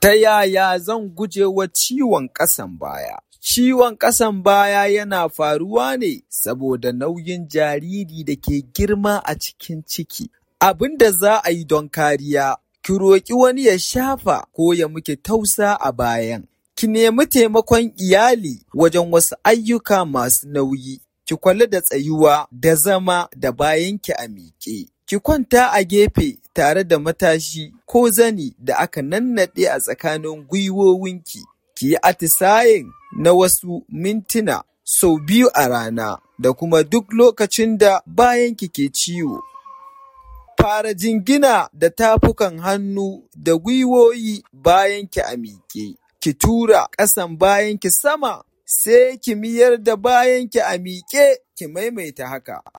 Ta yaya zan guje wa ciwon ƙasan baya? Ciwon ƙasan baya yana faruwa ne saboda nauyin jariri da ke girma a cikin ciki. Abin da za a yi don kariya, ki roƙi wani ya shafa ko ya miki tausa a bayan. Ki nemi taimakon iyali wajen wasu ayyuka masu nauyi. Ki kula da tsayuwa da zama da bayanki a miƙe. Ki kwanta a gefe tare da matashi ko zani da aka nannaɗe a tsakanin gwiwowinki. Ki yi atisaye na wasu mintuna sau biyu a rana da kuma duk lokacin da bayanki ke ciwo. Fara jingina da tafukan hannu da gwiwoyi bayanki a miƙe. Ki tura ƙasan bayanki sama sai ki mayar da bayanki a miƙe ki maimaita haka.